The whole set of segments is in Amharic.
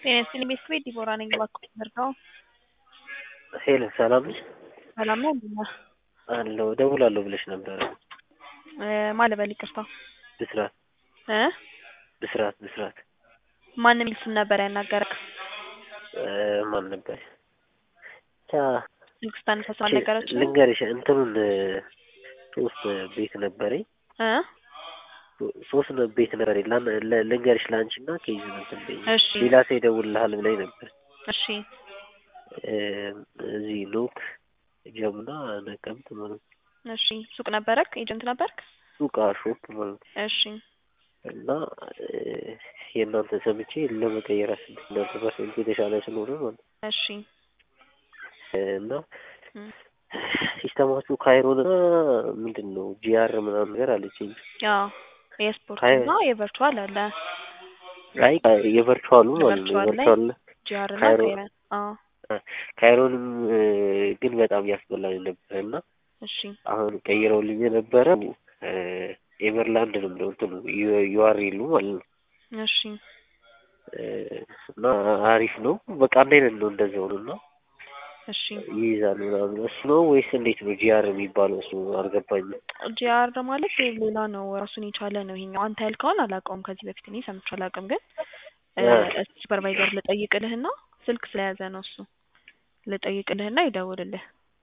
ጤና ይስጥልኝ ቤተሰቤ ዲቦራ ነኝ። እባክዎት ምርዳው። ሄለን ሰላም ነሽ? ሰላም ነው እንዴት ነህ? አለሁ እደውላለሁ ብለሽ ነበረ። እ ማን ልበል ይቅርታ ብስራት እ ብስራት ብስራት ማን የሚል ስም ነበር ያናገረክ? እ ማን ነበር? ብቻ ስልክ ስታነሳ ሰው አልነገረችህም? ልንገርሽ እንትኑን ሶስት ቤት ነበረኝ እ ሶስት ነው ቤት ነበረኝ ላን- ለ- ልንገርሽ ለአንቺ እና ከይዙ እንትን በይኝ። እሺ ሌላ ሰው ይደውልልሃል ብላኝ ነበር። እሺ እ እዚህ ኖክ ጀሙና ነቀምት ማለት ነው። እሺ ሱቅ ነበረክ? ኤጀንት ነበርክ? ሱቅ ሾፕ ማለት ነው። እሺ እና እ የእናንተ ሰምቼ ለመቀየር አስቤ እናንተ ፐርሰንት የተሻለ ስለሆነ ማለት ነው። እሺ እ እና እም፣ ሲስተማችሁ ካይሮን እና ምንድን ነው ጂአር ምናምን ነገር አለችኝ። አዎ የስፖርት ካይ- እና የቨርቹዋል አለ አይ የቨርቹዋሉ ማለት ነው የቨርቹዋል ላይ የቨርቹዋል ጂአር እና ካይሮ ካይረን አዎ ካይሮንም እ ግን በጣም ያስበላኝ ነበር እና እሺ አሁን ቀይረውልኝ የነበረ እ ኤቨርላንድ ነው የምለው እንትኑ ዩ- ዩአርኤሉ ማለት ነው እሺ እ እና አሪፍ ነው። በቃ አንድ አይነት ነው እንደዚያው ነው እና እሺ ይይዛል ምናምን እሱ ነው ወይስ እንዴት ነው ጂአር የሚባለው? እሱ አልገባኝም። ጂአር ማለት ሌላ ነው ራሱን የቻለ ነው ይሄኛው። አንተ ያልከውን አላውቀውም ከዚህ በፊት እኔ ሰምቼ አላውቅም። ግን እ እ ሱፐርቫይዘር ልጠይቅልህና ስልክ ስለያዘ ነው እሱ ልጠይቅልህና ይደውልልህ።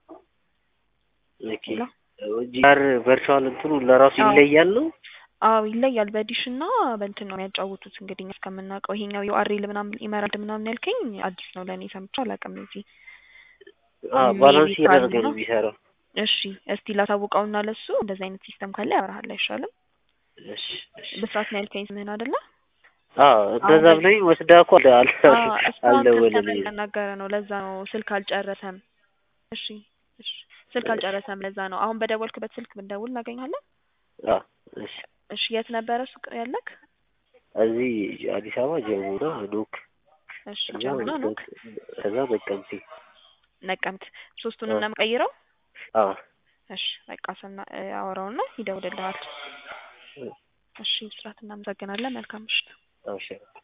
ኦኬ ሄሎ ጂአር ቨርቹዋል እንትኑ ለራሱ አዎ ይለያል ነው? አዎ ይለያል። በዲሽ እና በእንትን ነው የሚያጫውቱት እንግዲህ እኛ እስከምናውቀው ይሄኛው ዩአርኤል ምናምን ኢመራልድ ምናምን ያልከኝ አዲስ ነው ለእኔ ሰምቼ አላውቅም። እዚህ አዎ ሜቢ ባላንስ እያደረገ ካለ ነው የሚሰራው። እሺ እስቲ ላሳውቀውና ለሱ እንደዚህ አይነት ሲስተም ካለ ያወራሃል አይሻልም? እሺ እሺ ብስራት ነው ያልከኝ ስምህን አይደለ? አዎ እንደዛ አሁን ብለኝ ወስዳ እኮ አለ አለ አዎ እስካሁን አልደወለልኝም። ከስተመር ያናገረ ነው ለዛ ነው ስልክ አልጨረሰም። እሺ እሺ ስልክ እሺ አልጨረሰም ለዛ ነው። አሁን በደወልክበት ስልክ ብንደውል እናገኛለን? አዎ እሺ እሺ የት ነበረ ሱቅ ያለክ? እዚህ አዲስ አበባ ጀሙና ኖክ እሺ እና ጀሙና ኖክ ከዛ ነቀምቴ ነቀምት ሶስቱንም አዎ ነው የምቀይረው? አዎ እሺ በቃ ስና አወራውና ይደውልልሃል። እሺ ብስራት እናመሰግናለን። መልካም ምሽት። አዎ እሺ